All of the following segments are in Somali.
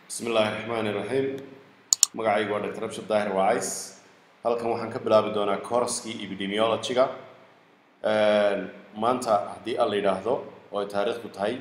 bismi illaahi raxmaani raxiim magacaygu waa dr abshir daahir waacays halkan waxaan ka bilaabi doonaa kooraskii epidemiology-ga maanta haddii alla yidhaahdo oo ay taariikhdu tahay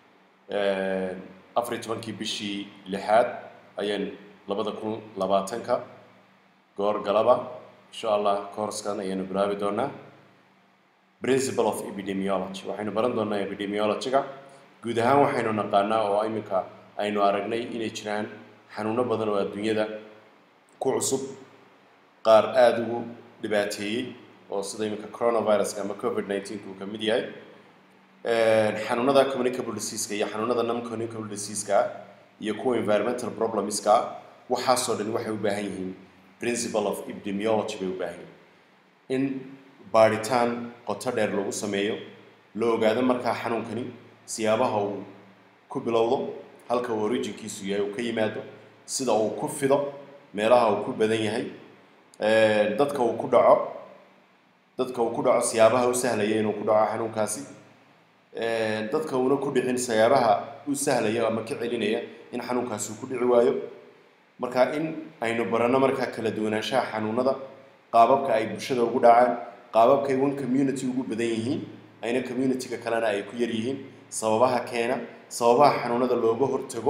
afar iyo tobankii bishii lixaad ayaan labada kun labaatanka goor galaba insha allah kooraskan ayaanu bilaabi doonaa principle of epidemiology waxaynu baran doonaa epidemiology-ga guud ahaan waxaynu naqaanaa oo iminka aynu aragnay inay jiraan xanuuno badan oo adduunyada ku cusub qaar aada ugu dhibaateeyey oo sida iminka coronaviruska ama covid nineteen uu ka mid yahay xanuunada communicable diseaska iyo xanuunada non communicable diseaska iyo kuwa environmental problemska waxaasoo dhan waxay u baahan yihiin principle of epidemiology bay u baahan yihiin in baadhitaan qoto dheer lagu sameeyo la ogaado markaa xanuunkani siyaabaha uu ku bilowdo halka uu originkiisu yahay uu ka yimaado sida uu ku fido meelaha uu ku badan yahay dadka uu ku dhaco dadka uu ku dhaco siyaabaha u sahlaya inuu ku dhaco xanuunkaasi dadka uuna ku dhicin siyaabaha u sahlaya ama ka celinaya in xanuunkaasi uu ku dhici waayo marka in aynu baranno markaa kala duwanaanshaha xanuunada qaababka ay bulshada ugu dhacaan qaababkay one community ugu badan yihiin ayna community-ga kalena ay ku yar yihiin sababaha keena sababaha xanuunada looga hortago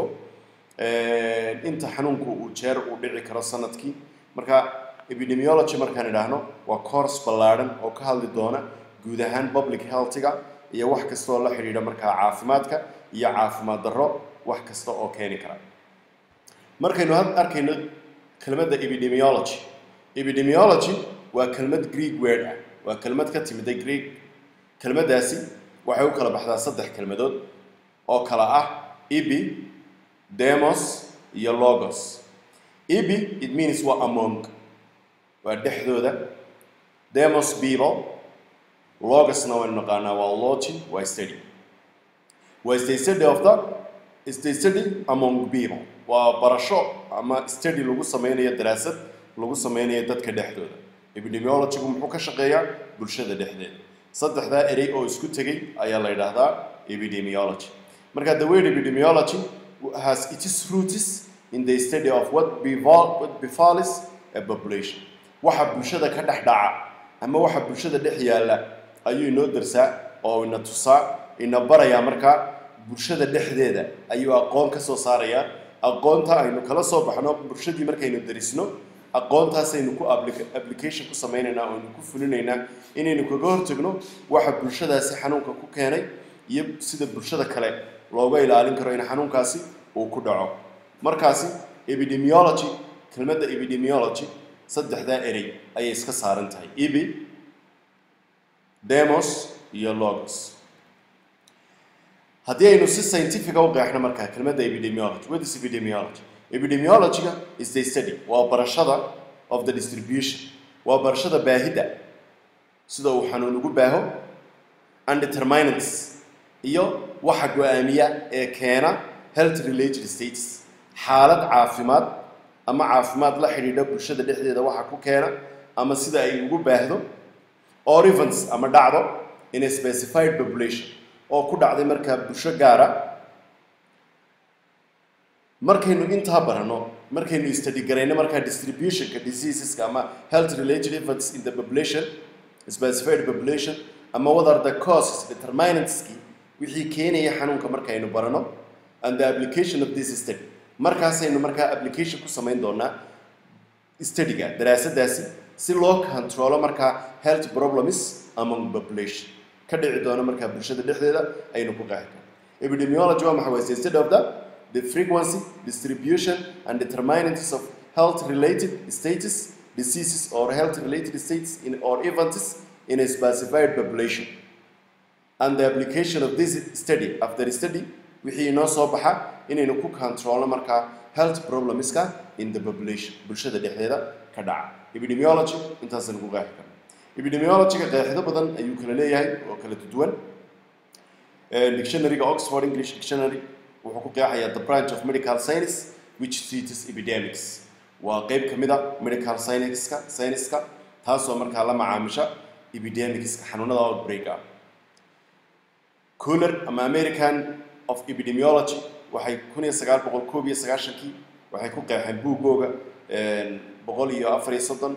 inta xanuunku uu jeer uu dhici karo sanadkii marka epidemiology markaan idhaahno waa course ballaadhan oo ka hadli doona guud ahaan public healthiga iyo wax kasta oo la xidhiidha markaa caafimaadka iyo caafimaad darro wax kasta oo keeni kara markaynu had arkayno kelmadda epidemiology epidemiology waa kelmad greek word ah waa kelmad ka timida greek kelmaddaasi waxay u kala baxdaa saddex kelmadood oo kala ah ebi demos iyo logos ebi it means waa among waa dhexdooda demos people logosna waynu naqaanaa waa logi waa study waa the study of the is the study among people waa barasho ama study lagu sameynayo daraasad lagu sameynayo dadka dhexdooda epidemiologygu muxuu ka shaqeeyaa bulshada dhexdeeda saddexdaa erey oo isku tegay ayaa la yidhaahdaa epidemiology marka the word epidemiology has its roots in the study of what befall what befalls a population waxa bulshada ka dhex dhaca ama waxa bulshada dhex yaalla ayuu inoo darsaa oo ina tusaa ina barayaa markaa bulshada dhexdeeda ayuu aqoon ka soo saarayaa aqoonta aynu kala soo baxno bulshadii markaynu darisno aqoontaasaynu ku application ku sameynaynaa oo aynu ku fulinaynaa inaynu kaga hortagno waxa bulshadaasi xanuunka ku keenay iyo sida bulshada kale looga ilaalin karo in xanuunkaasi uu ku dhaco markaasi epidemiology kelmadda epidemiology saddexdaa erey ayay iska saaran tahay ebi demos iyo logos haddii aynu si scientifica u qeexno markaa kelmadda epidemiology what is epidemiology epidemiology-ga is the study waa barashada of the distribution waa barashada baahidda sida uu xanuun ugu baaho and determinants iyo waxa go-aamiya ee keena health related states xaalad caafimaad ama caafimaad la xidhiidha bulshada dhexdeeda waxa ku keena ama sida ay ugu baahdo or events ama dhacdo in a specified population oo ku dhacday markaa bulsho gaara markaynu intaa baranno markaynu study garayno markaa distributionka diseaseska ama health related events in the population specified population ama what are the causes determinantski wixii keenaya xanuunka markaynu barano and the application of this study markaasaynu markaa application ku samayn doonaa studyga daraasadaasi si loo controlo markaa health problems among population ka dhici doono markaa bulshada dhexdeeda aynu ku qeexi karno epidemiology waa maxaa waye study of the the frequency distribution and determinants of health related status diseases or health related states in or events in a specified population and the application of this study after study wixii inoo soo baxa inaynu ku controlno markaa health problemska in the population bulshada dhexdeeda ka dhaca epidemiology intaasaynu ku qeexi karno epidemiology-ga qeexido badan ayuu kala leeyahay oo kala duwan dictionary-ga oxford english dictionary wuxuu ku qeexayaa the branch of medical science which treats epidemics waa qeyb ka mid a medical scienceska scienceska taasoo markaa la macaamisha epidemicska xanuunada outbreak ah cooler ama american of epidemiology waxay kun iyo sagaal boqol koob iyo sagaashankii waxay ku qeexeen buuggooga boqol iyo afar iyo soddon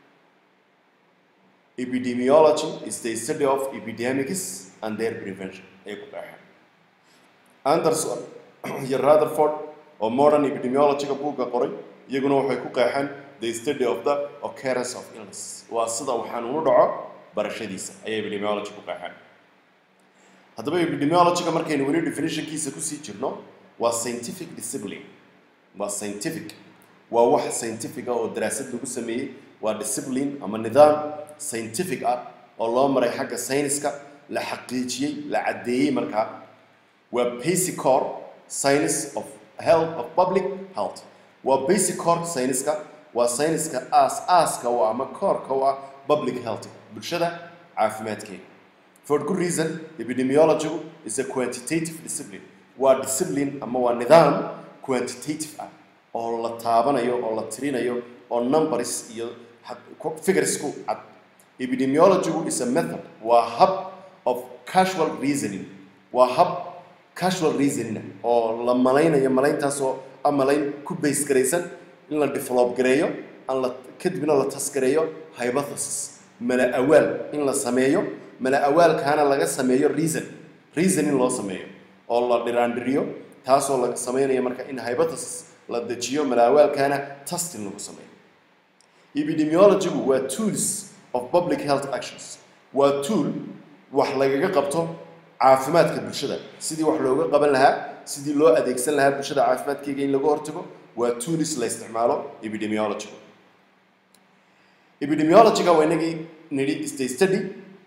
epidemiology is the study of epidemics and their prevention ayay ku qeexeen anderson iyo rutherford oo modern epidemiologyga buugga qoray iyaguna waxay ku qeexeen the study of the occurrence of illness waa sida uu xanuunu dhaco barashadiisa ayay epidemiology ku qeexeen haddaba epidemiologyga markaynu weli definitionkiisa kusii jirno waa scientific discipline waa scientific waa wax scientific ah oo daraasad lagu sameeyey waa discipline ama nidaam scientific ah oo loo maray xagga sayniska la xaqiijiyey la caddeeyey markaa waa basic core science of health of public health waa basic core sayniska waa sayniska aas aaska u ama koorka u ah public health bulshada caafimaadkeeda for good reason epidemiology is a quantitative discipline waa discipline ama waa nidaam quantitative ah oo la taabanayo oo la tirinayo oo numbers iyo figures ku cad epidemiology is a method waa hab of casual reasoning waa hab casual reasoning oo la malaynayo malayntaasoo a malayn ku base garaysan in la develop gareeyo an la kadibna la taskareeyo hypothesis mala awaal in la sameeyo mala awaalkaana laga sameeyo reason reasoning loo sameeyo oo la dhiraandhiriyo taasoo laga sameynayo marka in hypothesis la dejiyo mala awaalkaana testing lagu sameeyo epidemiologygu waa tools of public health actions waa tool wax lagaga qabto caafimaadka bulshada sidii wax looga qaban lahaa sidii loo adeegsan lahaa bulshada caafimaadkeyga in laga hortago waa tools la isticmaalo epidemiologygu epidemiologyga waa inagii nidhi is the study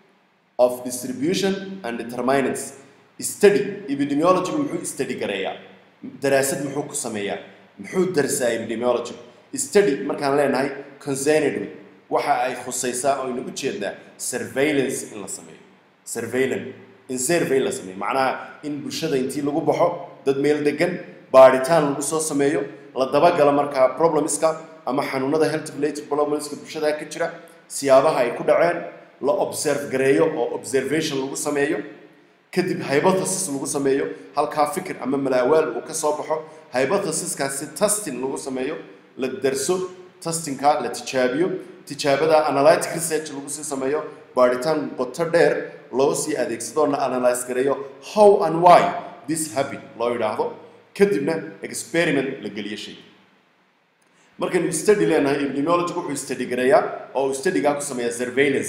of distribution and determinants study epidemiologygu muxuu study gareeyaa daraasad muxuu ku sameeyaa muxuu darsaa epidemiology study markaan leenahay concerned with waxa ay khusaysaa oo aynu u jeednaa surveillance in la sameeyo surveillance in survey la sameeyo macnaha in bulshada intii lagu baxo dad meel degan baadhitaan lagu soo sameeyo la dabagalo markaa problemska ama xanuunada health related problemska bulshada ka jira siyaabaha ay ku dhaceen la observe gareeyo oo observation lagu sameeyo kadib hypothesis lagu sameeyo halkaa fikir ama malaawaal uu ka soo baxo hypothesiskaasi testing lagu sameeyo la darso testingka la tijaabiyo tijaabada analytic research lagu sii sameeyo baadhitaan qoto dheer loo sii adeegsadoo la analyze gareeyo how and why this happen loo yidhaahdo kadibna experiment la geliyo shay markaynu study leenahay epidemiology wuxuu study gareeyaa oo uu studygaa ku sameeyaa surveillance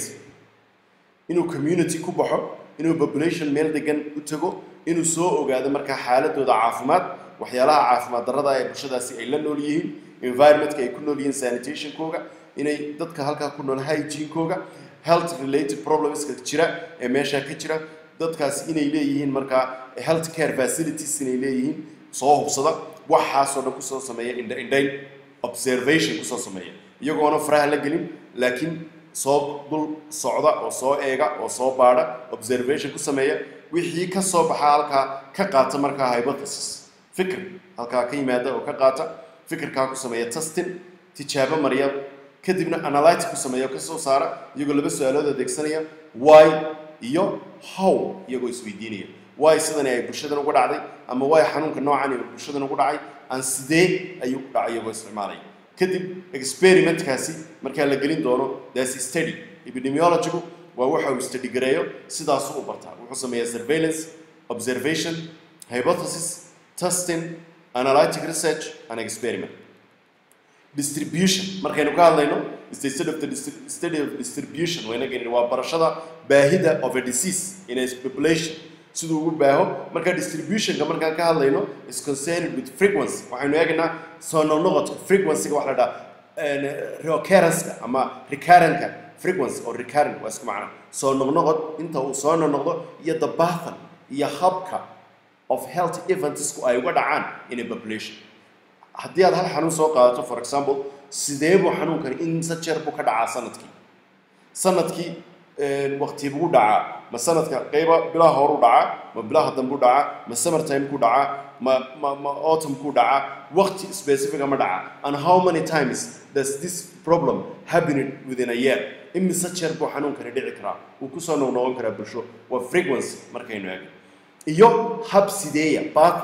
inuu community ku baxo inuu population meel degan u tago inuu soo ogaado markaa xaaladooda caafimaad waxyaalaha caafimaad darrada ee bulshadaasi ay la nool yihiin environmentka ay ku nool yihiin sanitationkooga inay dadka halkaa ku nool hygiene-kooga health related problemska jira ee meeshaa ka jira dadkaasi inay leeyihiin markaa health care facilities inay leeyihiin soo hubsada waxaasoo dhan kusoo sameeya indha indhayn observation kusoo sameeya iyagoona faraha la gelin laakiin soo dul socda oo soo eega oo soo baadha observation ku sameeya wixii ka soo baxa halkaa ka qaata markaa hypothesis fikir halkaa ka yimaada oo ka qaata fikirkaa ku sameeya testing tijaabo mariya kadibna analytic ku sameeya oo ka soo saara iyagoo laba su-aalood adeegsanaya why iyo how iyagoo isweydiinaya why sidani ay bulshadan uga dhacday ama why xanuunka noocan ay bulshadan ugu dhacay aan sidee ayuu u dhacay iyagoo isticmaalaya kadib experimentkaasi markaa la gelin doono that's study epidemiologygu waa waxa uu study gareeyo sidaasuu u bartaa wuxuu sameeyaa surveillance observation hypothesis testing analytic research and experiment distribution markaynu ka hadlayno is the study of the distri- study of distribution wayna gelin waa barashada baahida of a disease in a population siduu ugu baaho marka distributionka markaan ka hadlayno is concerned with frequency waxaynu eegaynaa soo noqnoqodka frequencyga waxa la dhaha recurrence ama recurrentka frequency oo recurrent waa isku macna soo noqnoqod inta uu soo noqnoqdo iyo the pattern iyo habka of health eventsku ay uga dhacaan in a population haddii aad hal xanuun soo qaadato for example sidee buu xanuunkani insa jeer buu ka dhacaa sanadkii sanadkii wakti buu dhacaa ma sanadka qayba bilaha horu dhacaa ma bilaha dambu dhacaa ma summer time ku dhacaa ma ma ma autumn ku dhacaa waqti specific ma dhacaa and how many times does this problem happen within a year imise jeer buu xanuunkani dhici karaa wuu kusoo noqnoqon karaa bulsho waa frequency markaynu eegno iyo hab sideeya pattern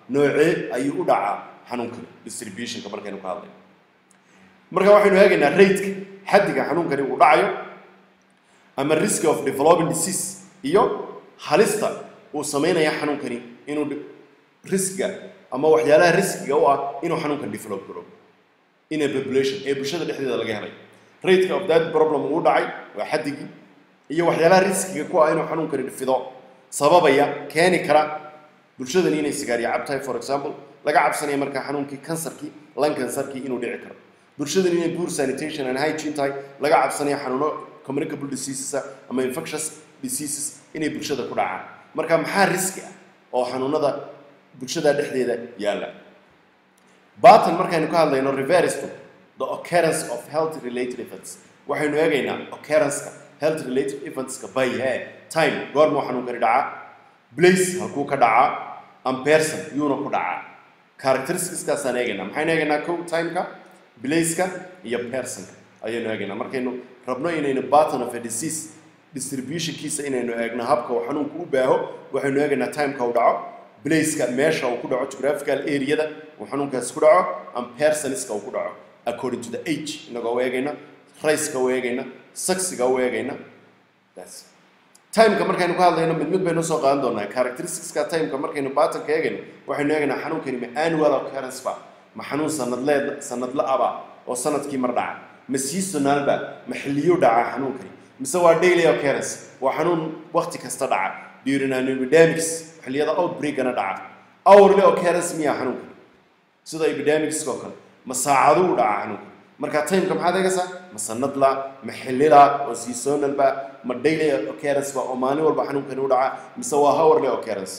noocee ayuu u dhacaa xanuunkani distributionka markaynu ka hadlayno marka waxaynu eegaynaa rateka xaddiga xanuunkani uu dhacayo ama risk of developing disease iyo halista uu samaynaya xanuunkani inuu riskiga ama waxyaalaha riskiga u ah inuu xanuunkan develop garo in a population ee bulshada dhexdeeda laga helay rateka of that problem uu dhacay waa xaddigii iyo waxyaalaha riskiga ku ah inuu xanuunkani fido sababaya keeni kara bulshadani inay sigaariyo cabtahay for example laga cabsanaya markaa xanuunkii kansarkii lan kansarkii inuu dhici karo bulshadani inay poor sanitation and hygiene tahay laga cabsanaya xanuuno communicable diseases ama infectious diseases inay bulshada ku dhacaan marka maxaa riski ah oo xanuunada bulshada dhexdeeda yaalla batan markaynu ka hadlayno reversed the occurrence of health related events waxaynu eegaynaa occurrenceka health related eventska by he time goormuu xanuunkani dhacaa place halkuu ka dhacaa and person yuuna ku dhacaa characteristicskaasaan eegaynaa maxaynu eegaynaa kow timeka placeka iyo personka ayaynu eegaynaa markaynu rabno inaynu pattern of a disease distributionkiisa inaynu eegno habka uu xanuunku u baaho waxaynu eegaynaa timeka uu dhaco placeka meesha uu ku dhaco geographical areada uu xanuunkaasi ku dhaco and personska uu ku dhaco according to the age inagoo u eegayna rayska u eegayna saksiga u eegayna that's timeka markaynu ka hadlayno mid mid baynu soo qaadan doonaa characteristicska timeka markaynu baatanka eegayno waxaynu eegaynaa xanuunkani ma annual occurrence ba ma xanuun sanadleed sanadla aba oo sanadkii mar dhaca ma seasonal ba ma xilliyuu dhaca xanuunkani mise waa daily occurrence waa xanuun waqti kasta dhaca during an epidemics xilliyada outbreakana dhaca hourly occurrence miyaa xanuunkani sida epidemicska oo kale ma saacaduu dhaca xanuunkani marka timeka maxaad eegaysaa ma sanadla ma xillila oo seasonal ba ma daily occurrence ba oo maalin walba xanuunkani u dhaca mise waa hourly occurrence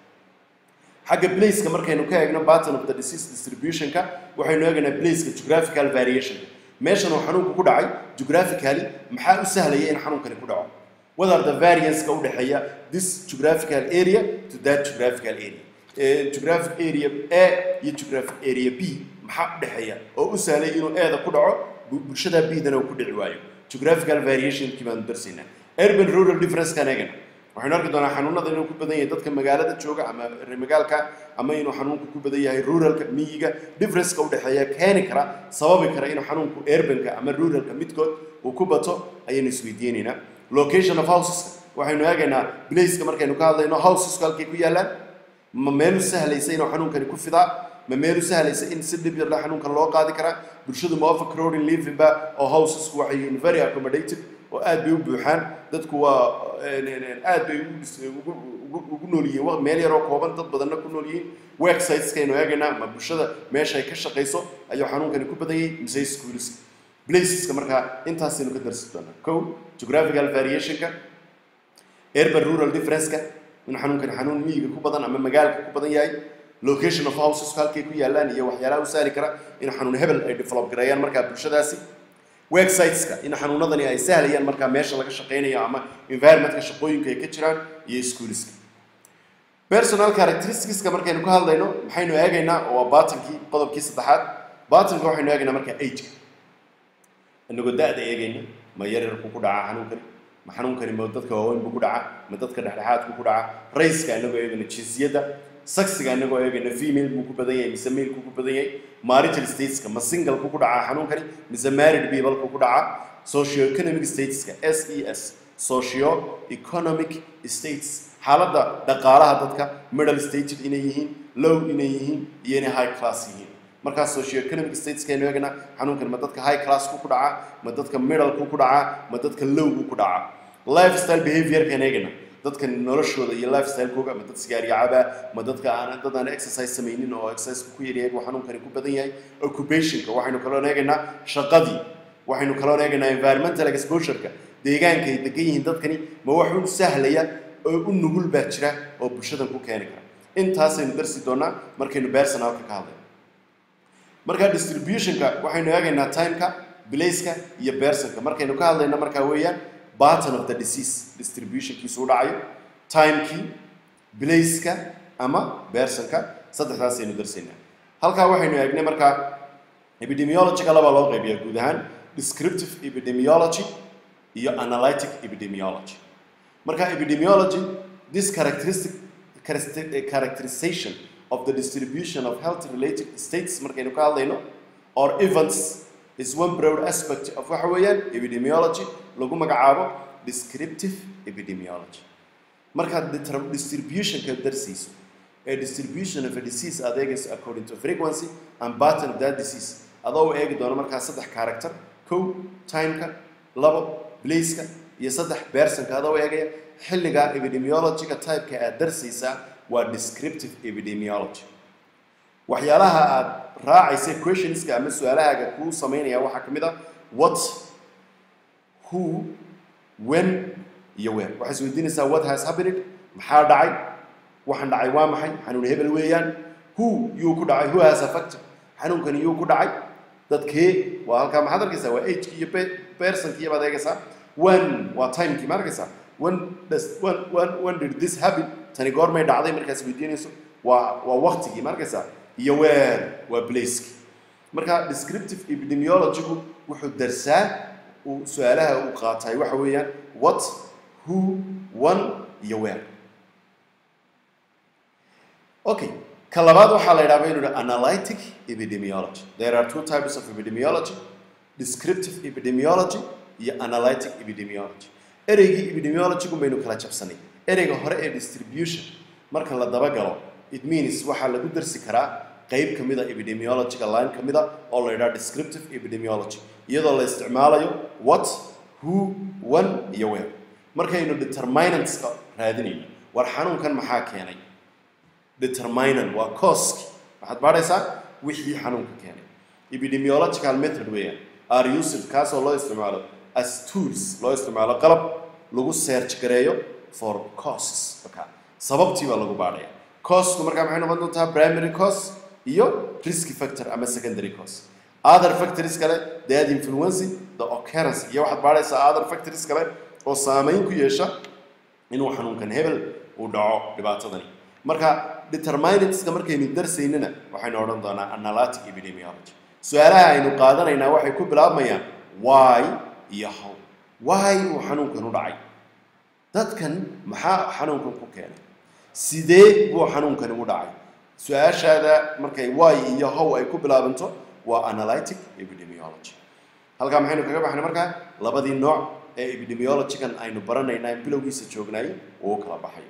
xagga placeka markaynu ka eegno pattern of the disease distributionka waxaynu eegaynaa placeka geographical variation meeshan uu xanuunku ku dhacay geographically maxaa u sahlaya in xanuunkani ku dhaco what are the varianceka u dhexeeya this geographical area to that geographical area Eh, geographic area a iyo geographic area b maxaa u dhexeeya oo u sahlay inuu eeda ku dhaco bu- bulshada b-dana uu ku dhici waayo geographical variationkii baanu darsaynaa urban rural differencekan eegana waxaynu arki doonaa xanuunada inuu ku badan yahay dadka magaalada jooga ama reer magaalka ama inuu xanuunku ku badan yahay ruralka miyiga differenceka u dhexeeya keeni kara sababi kara inuu xanuunku urbanka ama ruralka midkood uu ku bato ayaynu isweydiinaynaa location of houseska waxaynu eegaynaa placeka markaynu ka hadlayno houseska halkay ku yaallaan ma meel u sahlaysa inuu xanuunkani ku fidaa ma meel u sahlaysa in si dhib yar leh xanuunkan loo qaadi karaa bulshadu ma overcrowding living ba oo housesku waxay yihiin very accommodated oo aad bay u buuxaan dadku waa aad bay ugu dhis- ugu- ugu- ugu nool yihiin wa- meel yaroo kooban dad badanna ku nool yihiin websiteskaynu eegaynaa ma bulshada meesha ay ka shaqayso ayuu xanuunkani ku badan yahay mise schoolska placeska markaa intaasaynu ka darsi doonaa kow geographical variationka urban rural differenceka in xanuunkani xanuun miyiga ku badan ama magaalka ku badan yahay location of houses halkay ku yaalaan iyo waxyaalaha u sahli kara in xanuun hebel ay develop gareeyaan markaa bulshadaasi websiteska in xanuunadani ay sahlayaan markaa meesha laga shaqaynayo ama environmentka shaqooyinka ay ka jiraan iyo schoolska personal characteristicska markaynu ka hadlayno maxaynu eegaynaa oo waa batankii qodobkii saddexaad batanka waxaynu eegaynaa markaa ageka inagoo da-da eegayna ma yaryarku ku dhaca xanuunkani ma xanuunkani ma dadka waaweyn buu ku dhaca ma dadka dhexdhexaadku ku dhaca rayska inagoo eegayna jinsiyadda saksiga inagoo eegayna female buu ku badan yahay mise male ku ku badan yahay marital stateska ma single ku ku dhaca xanuunkani mise married people ku ku dhaca socioeconomic stateska s e s socio economic states xaaladda dhaqaalaha dadka middle stated inay yihiin low inay yihiin iyo inay high class yihiin markaas socioeconomic stateskaynu eegna xanuunkan ma dadka high class ku ku dhaca ma dadka middle ku ku dhaca ma dadka low ku ku dhaca lifestyle behaviorkan eegna dadka noloshooda iyo lifestylekooga ma dad sigaariyo caba ma dadka aan dad aan exercise samaynin oo exercise ku yaryahay buu xanuunkani ku badan yahay occupationka waxaynu kaloo eegaynaa shaqadii waxaynu kaloo eegaynaa environmental exposureka deegaanka ay degan yihiin dadkani ma wax u sahlaya oo u nugul baa jira oo bulshadan ku keeni kara intaasaynu darsi doonaa markaynu personalka ka hadlayno marka distributionka waxaynu eegaynaa timeka placeka iyo personka markaynu ka hadlayno markaa weeyaan pattern of the disease distributionkiisu u dhacayo timekii placeka ama personka saddexdaasaynu darsaynaa halkaa waxaynu eegnay markaa epidemiologyga labaa loo qaybiyaa guud ahaan descriptive epidemiology iyo analytic epidemiology marka epidemiology this characteristic characterization of the distribution of health related states markaynu ka hadlayno or events is one broad aspect of waxa weeyaan epidemiology lagu magacaabo descriptive epidemiology markaad deter- distributionka darsiiso a distribution of a disease adeegayso according to frequency and pattern of that disease adoo u eegi doono markaa saddex character kow timeka labo placeka iyo saddex personka adoo u eegaya xilliga epidemiologyga typeka aad darsiisaa waa descriptive epidemiology waxyaalaha aad raacaysa questionska ama su-aalahaaga kuu samaynaya waxaa ka mid ah what who when iyo where waxay isweydiinaysaa what has happened maxaa dhacay waxaan dhacay waa maxay xanuun hebel weeyaan who yuu ku dhacay who has affected xanuunkani yuu ku dhacay dadkee waa halkaa maxaad arkaysaa waa ageki iyo pe- personkii baad eegaysaa when waa timekii ma arkaysaa when does when when when did this happen tani goormay dhacday markaas weydiinayso waa waa waqtigii ma arkaysaa iyo where waa placekii marka descriptive epidemiologygu wuxuu darsaa uu su-aalaha uu qaatay waxa weeyaan what who when iyo where okay ka labaad waxaa la yidhahdaa inuu yidhaha analytic epidemiology there are two types of epidemiology descriptive epidemiology iyo analytic epidemiology ereygii epidemiologygu baynu kala jabsanay ereyga hore ee distribution marka la dabagalo it means waxaa lagu darsi karaa qayb ka mid a epidemiologyga line ka mid a oo la yidhaha descriptive epidemiology iyadoo la isticmaalayo what who when iyo where markaynu determinantska raadinayno war xanuunkan maxaa keenay determinant waa causki waxaad baadhaysaa wixii xanuunka keenay epidemiological method weeyaan are used kaasoo loo isticmaalo as tools loo isticmaalo qalab lagu search gareeyo for causes marka sababtii baa lagu baadhaya causku markaa maxay noqon doontaa primary cause iyo risk factor ama secondary cause other factors kale that influence the occurrence iyo waxaad baadhaysaa other factors kale oo saameyn ku yeesha inuu xanuunkan hebel uu dhaco dhibaatadani marka determinantska markaynu darsaynana waxaynu odhan doonaa analytic epidemiology su-aalaha aynu qaadanaynaa waxay ku bilaabmayaan why iyo how why uu xanuunkan u dhacay dadkan maxaa xanuunkan ku keenay sidee buu xanuunkani u dhacay su-aashaada markay why iyo how ay ku bilaabanto waa analytic epidemiology halkaa maxaynu kaga baxnay markaa labadii nooc ee epidemiologygan aynu baranaynaa in bilowgiisa joognaay uu u kala baxay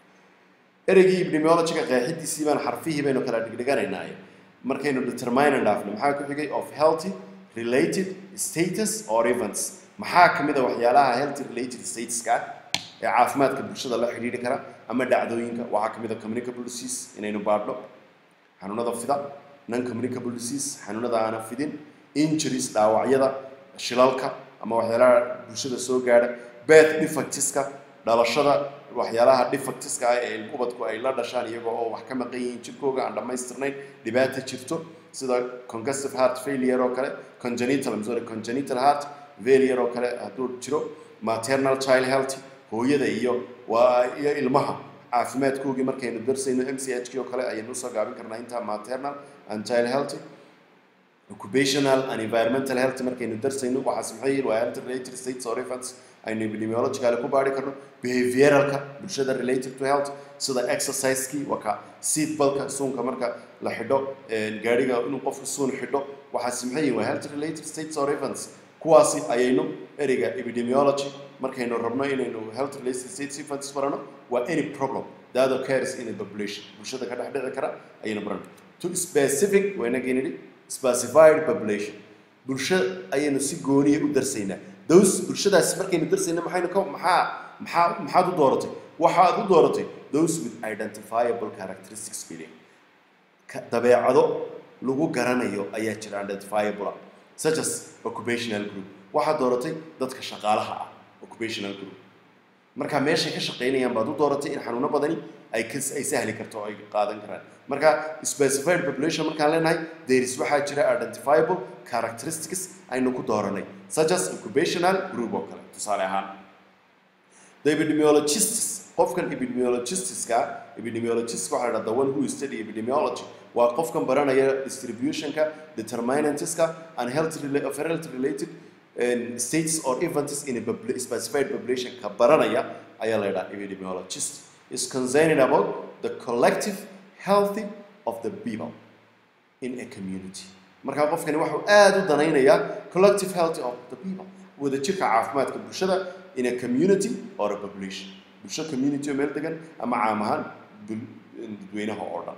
ereygii epidemiologyga qeexidiisii baan xarfihii baynu kala dhigdhiganaynaaye markaynu determinant dhaafno maxaa ku xigay of healthy related status or events maxaa ka mid a waxyaalaha healthy related statuska ah ee caafimaadka bulshada la xidhiidhi kara ama dhacdooyinka waxaa ka mid a communicable disease inaynu baadhno xanuunada fida non communicable disease xanuunada aana fidin injuries dhaawacyada shilalka ama waxyaalaha bulshada soo gaadha birth defectiska dhalashada waxyaalaha defectiska ah ee ubadku ay la dhashaan iyagoo oo wax ka maqan yihiin jirkooga aan dhammaystirnayn dhibaata jirto sida congestive heart failure oo kale congenital I'm sorry congenital heart failure oo kale hadduu jiro maternal child health hooyada iyo waa iyo ilmaha caafimaadkoogii markaynu darsayno m c h k oo kale ayaynu usoo gaabin karnaa intaa maternal and child health occupational and environmental health markaynu darsayno waxaas maxay yihiin waa health related states or events aynu epidemiologically ku baari karno behavioralka bulshada related to health sida exercisekii waa ka seat balka suunka marka la xidho gaadhiga inuu qofku suun xidho waxaas maxay yihiin waa health related states or events kuwaasi ayaynu ereyga epidemiology markaynu rabno inaynu health related states events barano waa any problem that occurs in a population bulshada ka dhex dhici kara ayaynu barano to specific waa inagii nidhi specified population bulsho ayaynu si gooniya u darsaynaa those bulshadaas markaynu darsayna maxaynu ka maxaa maxaa maxaad u dooratay waxaad u dooratay those with identifiable characteristics feeling dabeecado lagu garanayo ayaa jira identifiable such as occupational group waxaad dooratay dadka shaqaalaha ah occupational group marka meeshay ka shaqaynayaan baad u dooratay in xanuuno badani ay ka ay sahli karto oo ay qaadan karaan marka specified population markaan leenahay there is waxaa jira identifiable characteristics aynu ku dooranay such as occupational group oo kale tusaale ahaan the epidemiologists qofkan epidemiologistiska epidemiologist waxaa la the one who study epidemiology waa qofkan baranaya distributionka determinantska and health rela- of health related um, states or events in a popula- specified population ka baranaya ayaa la yidhaha epidemiologist is concerned about the collective healthy of the people in a community markaa qofkani wuxuu aada u danaynayaa collective health of the people wadajirka caafimaadka bulshada in a community or a population bulsho community oo meel degan ama caam ahaan bul- dadweynaha oo dhan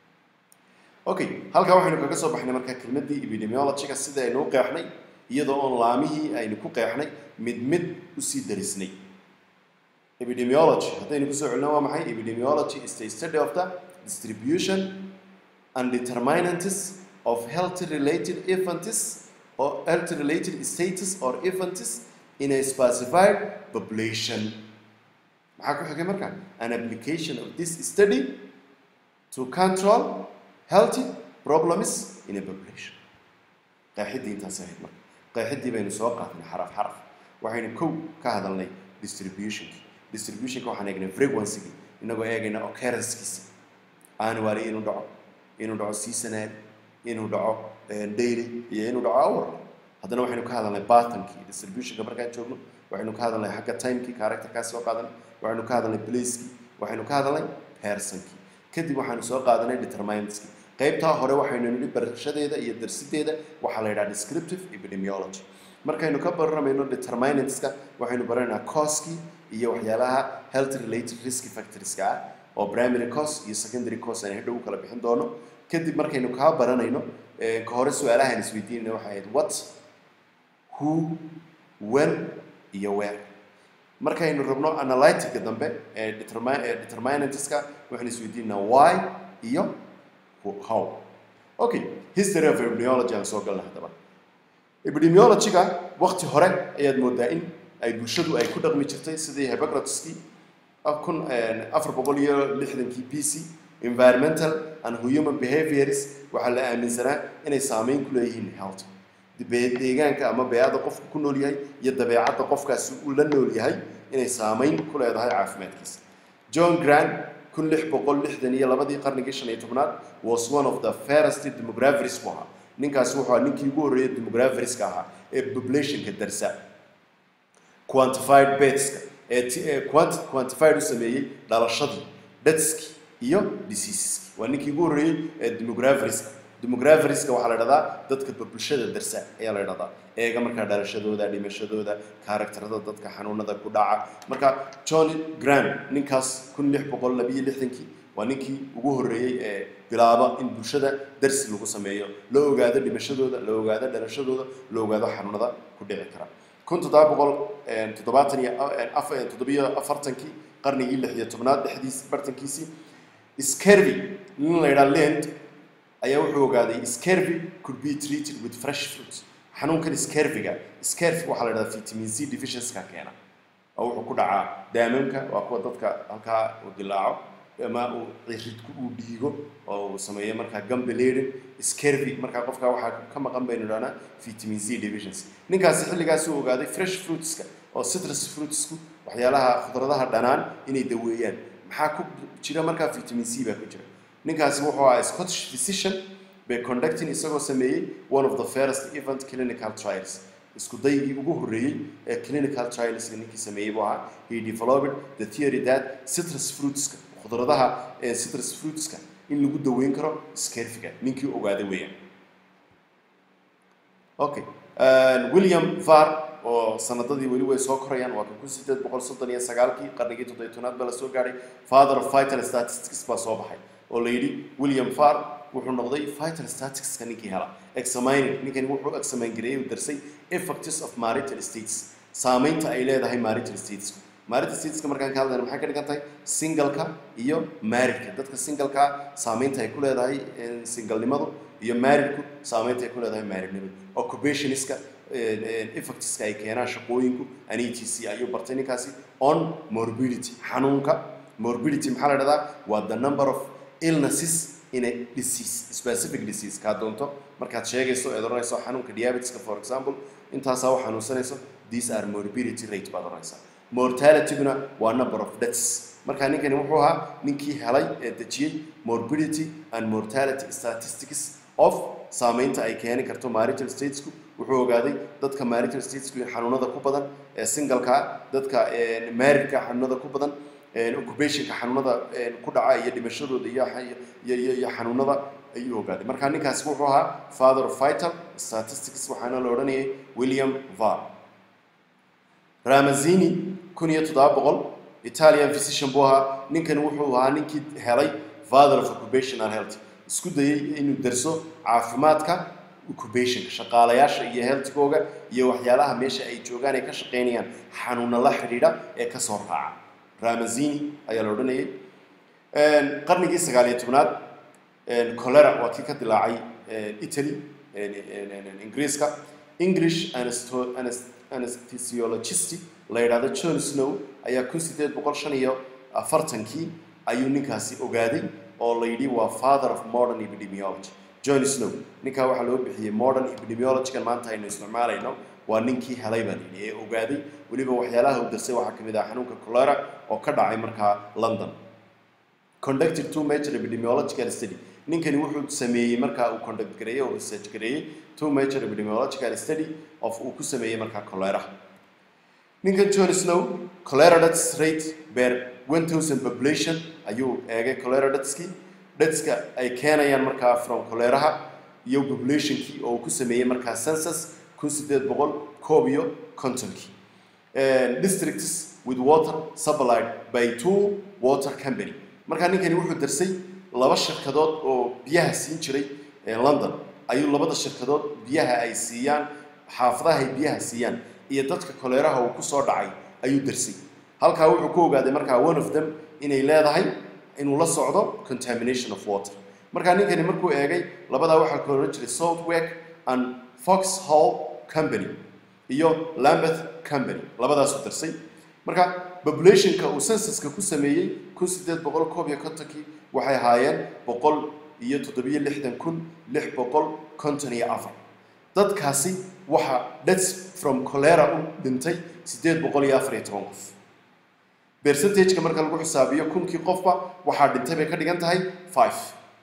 okay halkaa waxaynu kaga soo baxnay markaa kelmaddii epidemiologyga sida aynu u qeexnay iyadoo oon laamihii aynu ku qeexnay mid mid usii darisnay epidemiology haddaynu kusoo celino waa maxay epidemiology is the study of the distribution and determinants of health related events or health related status or events in a specified population maxaa ku xigay marka an application of this study to control healthy problems in a population qeexidii intaas ahayd marka qeexidii baynu soo qaadnay xaraf xaraf waxaynu kow ka hadalnay distributionki distributionka waxaan eegnay frequency-gi inagoo eegayna occurrence-kiisa annually inuu dhaco inuu dhaco seasonal inuu dhaco eh, daily iyo inuu dhaco hour haddana waxaynu ka hadalnay pattern-kii distributionka markaan joogno waxaynu ka hadalnay xagga time-kii character-kaas soo qaadanay waxaynu ka hadalnay place-kii waxaynu ka hadalnay person-kii kadib waxaanu soo qaadanay determinants-kii qaybtaa hore waxaynu nidhi barashadeeda iyo darsideeda waxaa la yidhaha descriptive epidemiology markaynu ka baramayno determinantska waxaynu baranaynaa causekii iyo waxyaalaha health related risk factorska ah oo primary cause iyo secondary cause aan hadhow u kala bixin doono kadib markaynu kaa baranayno eh, ka hore su-aalahan isweydiinayna waxay ahayd what who when iyo where markaynu rabno analytica dambe ee determi- ee determinantska waxaynu isweydiinaa why iyo who- how okay history of epidemiology aan soo galna haddaba epidemiology-ga waqti hore ayaad moodaa in ay bulshadu ay ku dhaqmi jirtay sidii hippocrateski kun afar boqol iyo lixdankii b c environmental and human behaviors waxaa la aaminsanaa inay saameyn ku leeyihiin health Be- deegaanka ama beecada qofku ku nool yahay iyo dabeecadda qofkaasi uu la nool yahay inay saameyn ku leedahay caafimaadkiisa john grant kun lix boqol lixdan iyo labadii qarnigii shan iyo tobnaad was one of the fairest demographers buu ahaa ninkaasi wuxuu ahaa ninkii ugu horreeyay demographerska ahaa ee populationka darsa quantified bedeska ee ti- ee quanti- quantified u sameeyey dhalashadii dadskii iyo diseaseski waa ninkii ugu horreeyey ee demographerska demographerska waxaa la dhahdaa dadka bulshada darsa ayaa la dhahdaa eega markaa dhalashadooda dhimashadooda karakterada dadka xanuunada ku dhaca marka john grant ninkaas kun lix boqol labiyo lixdankii waa ninkii ugu horreeyey ee bilaaba in bulshada darsi lagu sameeyo la ogaado dhimashadooda la ogaado dhalashadooda la ogaado xanuunada ku dhici kara kun toddoba boqol toddobaatan iyo af- toddobiyo afartankii qarnigii lix iyo tobnaad dhexdiis bartankiisii scurvy nin la yidhaha land ayaa wuxuu ogaaday scurvy could be treated with fresh fruit xanuunkan scurvyga scurvy waxaa la yidhahdaa vitamin c deficiency-ka keena oo wuxuu ku dhacaa daamamka waa kuwa dadka halkaa uu dilaaco ama uu ciridku uu dhiigo oo uu sameeyo markaa gambeladen scurvy markaa qofka waxaa ka maqan baynu idhahnaa vitamin c deficiency ninkaasi xilligaas uu ogaaday fresh fruitska oo citrus fruitsku waxyaalaha khudradaha dhanaan inay daweeyaan maxaa ku jira markaa vitamin c baa ku jira ninkaasi wuxuu ahaa scottish physician bay conducting isagoo sameeyey one of the fairest event clinical trials isku daygii ugu horreeyey ee clinical trials ninkii sameeyey buu ahaa he developed the theory that citrus fruitska khudradaha ee citrus fruitska in lagu daweyn karo scarfiga ninkii ogaaday weeyaan okay uh, william var oo sanadadii weli way soo korayaan waa kan kun sideed boqol soddon iyo sagaalkii qarnigii toddobiy tobnaad baa la soo gaadhay father of vital statistics baa soo baxay oo la yidhi william var wuxuu noqday vital statisticska ninkii hela examining ninkani wuxuu examine gareeyay uu darsay effects of marital states saameynta ay leedahay marital statesku marital stateska markaan ka hadlayna maxay ka dhigan tahay singalka iyo marriedka dadka singalka saameynta ay ku leedahay eh, singalnimadu iyo marriedku saameynta ay ku leedahay marriednimadu occupationiska effectska ay keenaan shaqooyinku an e t c ayuu bartay ninkaasi on morbidity xanuunka morbidity maxaa la dhahdaa waa the number of illnesses in a disease specific disease kaa doonto markaad sheegayso eed oranayso xanuunka diabetiska for example intaasaa u xanuunsanayso these are morbidity rate baad oranaysaa mortalityguna waa number of deaths marka ninkani wuxuu ahaa ninkii helay ee dejiyey morbidity and mortality statistics of saameynta ay keeni karto marital statesku wuxuu ogaaday dadka marital statesku xanuunada ku badan ee singalka dadka marriedka xanuunada ku badan occupationka xanuunada ku dhaca iyo dhimashadooda iyo iyo iyo xanuunada ayuu ogaaday marka ninkaasi wuxuu ahaa father of vital statistics waxaana la odhanayay william var ramazini kun iyo toddoba boqol italian physician buu ahaa ninkani wuxuu ahaa ninkii helay father of occupational health isku dayay inuu darso caafimaadka occupationka shaqaalayaasha iyo healthkooga iyo waxyaalaha meesha ay joogaan ay ka shaqaynayaan xanuuna la xidhiidha ee kasoo raaca ramazini ayaa la odhanayay qarnigii sagaal iyo tobnaad cholera waa kii ka dilaacay italy ingiriiska english anesthesiologist la yidhahdo john snow ayaa kun sideed boqol shan iyo afartankii ayuu ninkaasi ogaaday oo la yidhi waa father of modern epidemiology john snow ninkaa waxaa loo bixiyey modern epidemiologygan maanta aynu isticmaalayno waa ninkii helay baa layidhi ee ogaaday weliba waxyaalaha uu darsay waxaa ka mid ah xanuunka cholera oo ka dhacay markaa london conducted two major epidemiological study ninkani wuxuu sameeyey markaa uu conduct gareeyey oo research gareeyey two major epidemiological study of uu ku sameeyey markaa cholera ninkan john snow cholera deaths rate per 1000 population ayuu eegay cholera deathskii deathska ay keenayaan markaa from choleraha iyo populationkii oo uu ku sameeyey markaa census kun sideed boqol koob iyo kontonkii districts with water supplied by two water company markaa ninkani wuxuu darsay laba shirkadood oo biyaha siin jiray london ayuu labada shirkadood biyaha ay siiyaan xaafadaha ay biyaha siiyaan iyo dadka koleeraha uu kusoo dhacay ayuu darsay halkaa wuxuu ku ogaaday markaa one of them inay leedahay inuu la socdo contamination of water markaa ninkani markuu eegay labadaa waxaa kala odhan jiray southwark and foxhall company iyo lambeth company labadaasuu darsay marka populationka uu censuska ku sameeyey kun sideed boqol koob iyo kontonkii waxay ahaayeen boqol iyo toddobiyo lixdan kun lix boqol konton iyo afar dadkaasi waxaa deaths from cholera u dhintay siddeed boqol iyo afar iyo toban qof percentageka marka lagu xisaabiyo kunkii qofba waxaa dhintay bay ka dhigan tahay five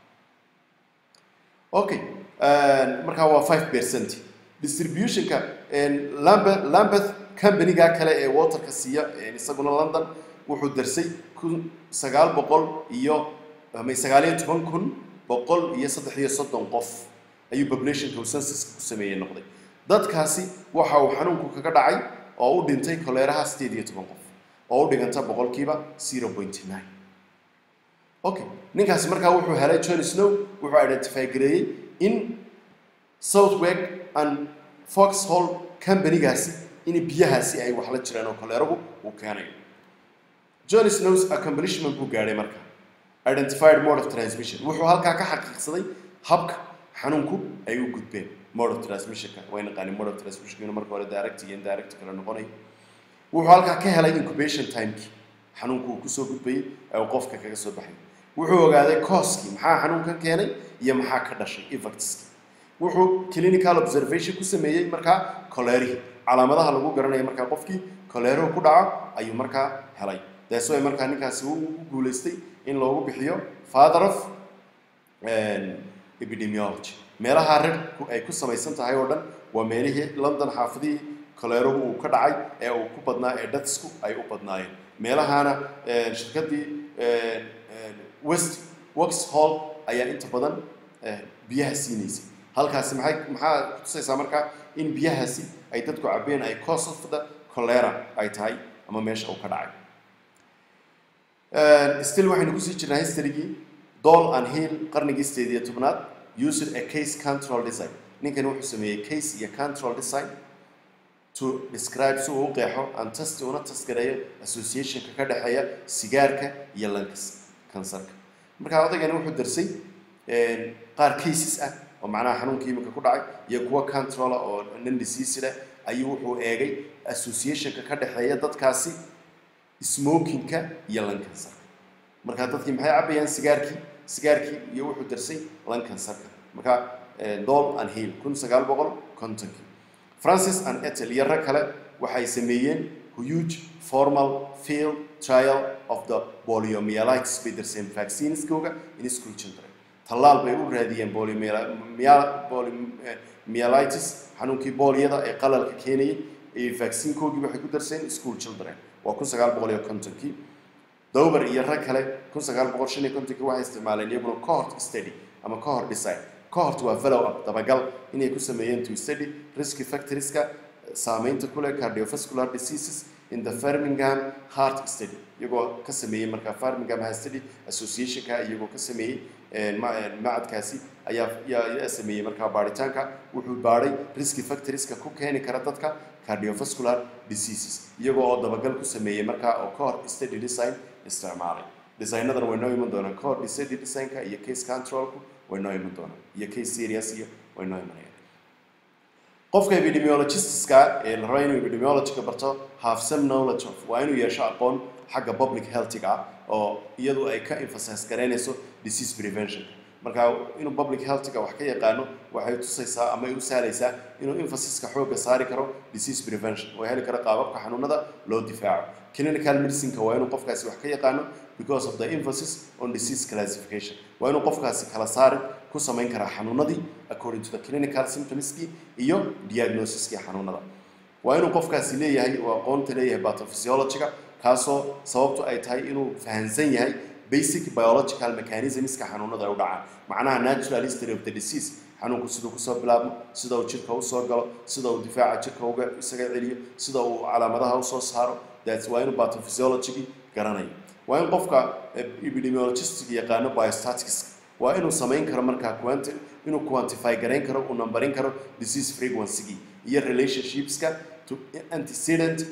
okay markaa waa five percent distributionka lambeth lambeth companyga kale ee waterka siiya isaguna london wuxuu darsay kun sagaal boqol iyo sagaal iyo toban kun boqol iyo saddex iyo soddon qof ayuu populationka uu censuska ku sameeyey noqday dadkaasi waxa uu xanuunku kaga dhacay oo u dhintay koleeraha sideed iyo toban qof oo u dhiganta boqolkiiba zero point nine okay ninkaasi markaa wuxuu helay john snow wuxuu identify gareeyey in southwark and foxhall companygaasi in biyahaasi ay wax la jiraan oo koleeragu uu keenayo john snows accomplishment buu gaadhay marka identified mode of transmission wuxuu halkaa ka xaqiiqsaday habka xanuunku ay u gudbeen mode of transmissionka way naqaani mode of transmissionka marka hore direct iyo indirect kala noqonay wuxuu halkaa ka helay incubation timekii xanuunku uu kusoo gudbayey ee uu qofka kaga soo baxay wuxuu ogaaday cooskii maxaa xanuunkan keenay iyo maxaa ka dhashay effectskii wuxuu clinical observation ku sameeyey markaa colerihii calaamadaha lagu garanayo markaa qofkii coleruhu ku dhaco ayuu markaa helay that's why markaa ninkaasi uu guulaystay in loogu bixiyo father of epidemiology meelaha rarku ay ku samaysan tahay oo dhan waa meelihii london xaafadihii coleruhu uu ka dhacay ee uu ku badnaa ee dadsku ay u badnaayeen meelahaana shirkadii west waxhall ayaa inta badan biyaha siinaysay halkaasi maxay maxaa kutusaysaa markaa in biyahaasi ay dadku cabeen ay cause of the cholera ay tahay ama meesha uu ka dhacay still waxaynu kusii jirnaa historygii doll and hill qarnigii sideed iyo tobnaad used a case control design ninkani wuxuu sameeyey case iyo control design to describe si uu u qeexo and test una tasgareeyo associationka ka dhexeeya sigaarka iyo lankas kansarka markaa odaygani wuxuu darsay qaar cases ah oo macnaha xanuunka iminka ku dhacay iyo kuwa controla oo non disease leh ayuu wuxuu eegay associationka ka dhexeeya dadkaasi smokingka iyo lan kansarka markaa dadkii maxay cabayaan sigaarkii sigaarkii iyo wuxuu darsay lan kansarka markaa doll and hill kun sagaal boqol kontonkii francis and etel iyo rag kale waxay sameeyeen huge formal field trial of the poliomyelitis bay darseen vaccineskooga in school children tallaal bay u raadiyeen poliomyelitis xanuunkii boolyada ee qalalka keenayay ee vaccinekoogii waxay ku darseen school children waa kun sagaal boqol iyo kontonkii dober iyo rag kale kun sagaal boqol shan iyo kontonki waxay isticmaaleen iyaguna cohort study ama cohort design cohort waa follow up dabagal inay ku sameeyeen to study risk factorieska saameynta ku leh cardiovascular diseases in the Birmingham Heart Study iyagoo ka sameeyey markaa Birmingham Heart Study Association-ka iyagoo ka sameeyey macadkaasi ayaa yaa sameeyey markaa baaritaanka wuxuu baadhay risk factorieska ku keeni kara dadka cardiovascular diseases iyagoo oo dabagal ku sameeyey markaa oo cohort study design isticmaalay designadan way noo iman doonaan cohort study design-ka iyo case controlku way noo iman doonaan iyo case serious iyo way noo imanayaan qofka epidemiologistiska ee la raba inuu epidemiologyka barto have some knowledge of waa inuu yeesho aqoon xagga public healthiga ah oo iyadu ay ka emphasize garaynayso disease prevention marka inuu public healthiga wax ka yaqaano waxay tusaysaa ama ay u sahlaysaa inuu emphasiska xoogga saari karo disease prevention oo heli karo qaababka xanuunada loo difaaco clinical medicineka waa inuu qofkaasi wax ka yaqaano because of the emphasis on disease classification waa inuu qofkaasi kala saari ku samayn karaa xanuunadii according to the clinical symptomskii iyo diagnosiskii xanuunada waa inuu qofkaasi leeyahay oo aqoonta leeyahay pathophysiologyga kaasoo sababtu ay tahay inuu fahansan yahay basic biological mechanismska xanuunada ay u dhacaan macnaha natural history of the disease xanuunku siduu kusoo bilaabmo sida uu jirka usoo galo sida uu difaaca jirka uga isaga celiyo sida uu calaamadaha usoo saaro that's waa inuu pathophysiologygii garanayo waa in qofka epidemiologist yaqaano biostatics waa inuu samayn karo markaa quanti inuu quantify garayn karo uu numberin karo disease frequency iyo relationshipska to antecedent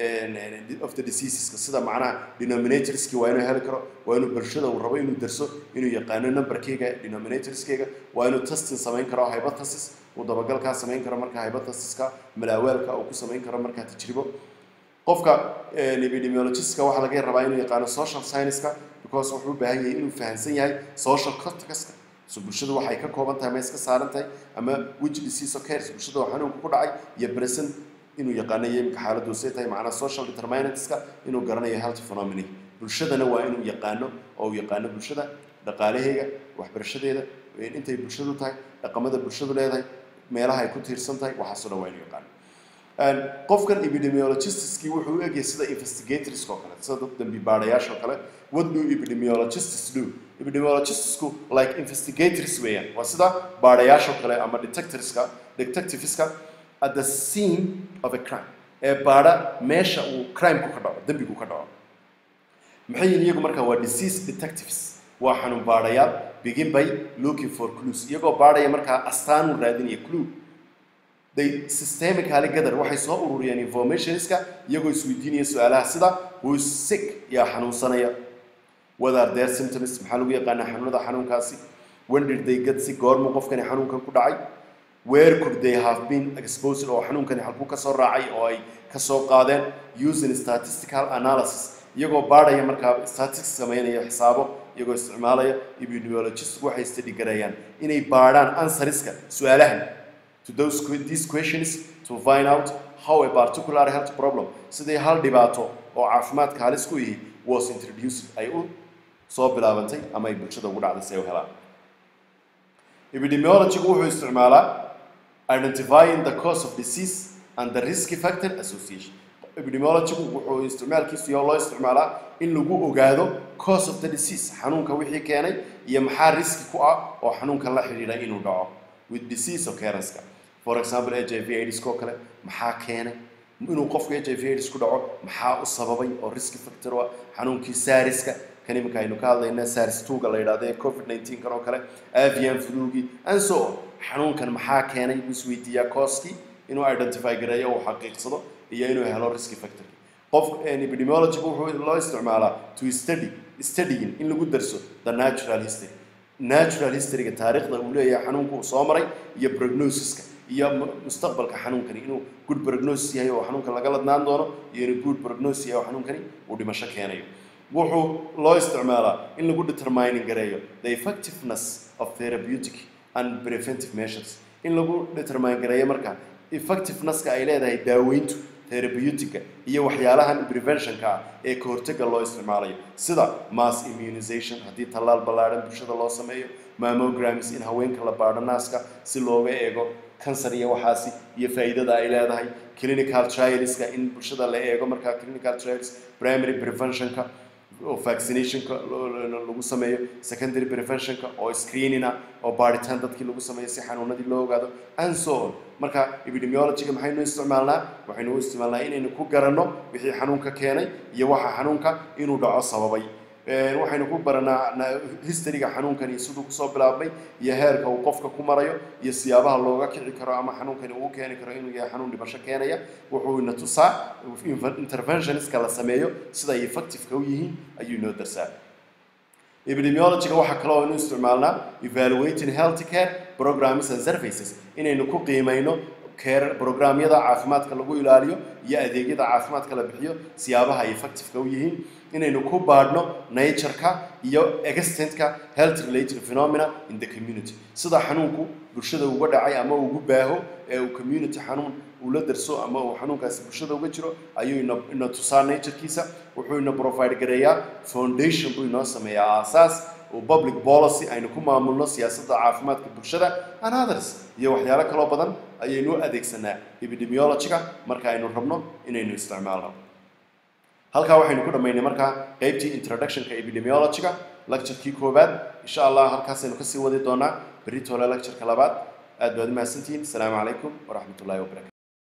of the diseaseska sida macnaha denominatorski waa inuu heli karo waa inuu bulshada uu rabo inuu darso inuu yaqaano numberkeyga denominatorskeyga waa inuu testing samayn karo hypothesis uu dabagalkaa samayn karo markaa hypothesiska malaawaalka uu ku samayn karo markaa tajribo qofka epidemiologistka waxaa laga rabaa inuu yaqaano social science-ka because wuxuu u baahan yahay inuu fahamsan yahay social contextka so bulshadu waxay ka kooban tahay ma iska saaran tahay ama which disease occurs bulshada waa xanuunka ku dhacay iyo present inuu yaqaanayo imika xaaladdu say tahay macnaa social determinantska inuu garanayo health phenomena bulshadana waa inuu yaqaano oo uu yaqaano bulshada dhaqaalaheega waxbarashadeeda intay bulshadu tahay dhaqamada bulshadu leedahay meelaha ay ku tiirsan tahay waxaasoo dhan waa inuu yaqaano qofkan epidemiologistiskii wuxuu u egyahay sida investigators oo kale sida dad dambi baadhayaasha oo kale what do epidemiologists do epidemiologistsku like investigators weeyaan waa sida baadhayaasha oo kale ama detectorska detectiveska at the scene of a crime ee baadha meesha uu crimeku ka dhaco dembigu ka dhaco maxay yihiin iyagu markaa waa disease detectives waa xanuun baadhayaal begin by looking for clues iyagoo baadhaya markaa astaan u raadinaya clue they systemically gather waxay soo ururiyeen informationska iyagoo isweydiinaya su-aalaha sida who is sick yaa xanuunsanaya what are their symptoms maxaa lagu yaqaanaa xanuunada xanuunkaasi when did they get sick goormu qofkani xanuunkan ku dhacay where could they have been exposed oo xanuunkani halkuu ka soo raacay oo ay ka soo qaadeen using statistical analysis iyagoo baadhaya markaa statistics samaynaya xisaabo iyagoo isticmaalaya epidemiologist waxay study gareeyaan inay baadhaan answeriska su-aalahan to those these questions to find out how a particular health problem sidii hal dhibaato oo caafimaadka halis ku yihi was introduced ay u soo bilaabantay ama ay bulshada ugu dhacday si ay u helaan epidemiologygu wuxuu isticmaalaa identifying the cause of disease and the risk factor association epidemiologygu wuxuu isticmaalkiisu iyo loo isticmaalaa in lagu ogaado cause of the disease xanuunka wixii keenay iyo maxaa riski ku ah oo xanuunkan la xidhiidha inuu dhaco with disease occurrence for example h i v aids oo kale maxaa keenay inuu qofku h i v aids ku dhaco maxaa u sababay oo risk factor ah xanuunkii saariska kan iminka aynu ka hadlayna sars tuga la yidhahdo ee covid 19 kan oo kale avian flugii and so on xanuunkan maxaa keenay buu isweydiiyaa kooskii inuu identify gareeyo uu xaqiiqsado iyo inuu helo risk factor qof epidemiologygu wuxuu loo isticmaalaa to study studying in lagu darso the natural history natural historyga taariikhda uu leeyahay xanuunku uu soo maray iyo prognosiska iyo mustaqbalka xanuunkani inuu good prognosis yahay oo xanuunkan laga ladnaan doono iyo inuu good prognosis yahay oo xanuunkani uu dhimasho keenayo wuxuu loo isticmaalaa in lagu determining gareeyo the effectiveness of therapeutic and preventive measures in lagu determine gareeyo marka effectivenesska ay leedahay daaweyntu therapeutica iyo waxyaalahan preventionka ah ee ka hortagga loo isticmaalayo sida mass immunization haddii tallaal ballaadhan bulshada loo sameeyo mammograms in haweenka la baadho naaska si looga eego kansar iyo waxaasi iyo faa'iidada ay leedahay clinical trialska in bulshada la eego markaa clinical trials primary preventionka oo vaccinationka lagu sameeyo secondary preventionka oo screenina oo baaritaan dadkii lagu sameeyo si xanuunadii loo ogaado and so on marka epidemiologyga maxaynu isticmaalnaa waxaynu u isticmaalnaa inaynu ku garanno wixii xanuunka keenay iyo waxa xanuunka inuu dhaco sababay waxaynu ku baranaa historyga xanuunkani siduu kusoo bilaabmay iyo heerka uu qofka ku marayo iyo siyaabaha looga kici karo ama xanuunkani uu keeni karo inuu yahay xanuun dhimasho keenaya wuxuu ina tusaa interventionistka la sameeyo sida ay effectiveka u yihiin ayuu inoo darsaa epidemiologyga waxaa kale oo inu isticmaalnaa evaluating health care programs and services inaynu ku qiimayno care programyada caafimaadka lagu ilaaliyo iyo adeegyada caafimaadka la bixiyo siyaabaha ay effectiveka u yihiin inaynu ku baadhno natureka iyo extentka health related phenomena in the community sida xanuunku bulshada uga dhacay ama ugu baaho ee uu community xanuun uu la darso ama uu xanuunkaasi bulshada uga jiro ayuu ina ina tusaa naturekiisa wuxuu ina provide gareeyaa foundation buu inoo sameeyaa aasaas oo public policy aynu ku maamulno siyaasadda caafimaadka bulshada and others iyo waxyaalo kaloo badan ayaynu adeegsanaa epidemiologyga marka aynu rabno inaynu isticmaalno halkaa waxaynu ku dhammaynay markaa qeybtii introductionka epidemiologyga lecturekii koowaad insha allah halkaasaynu kasii wadi doonaa berritole lectureka labaad aad baad u mahadsantihiin asalaamu calaykum waraxmat ullahi wabarakatu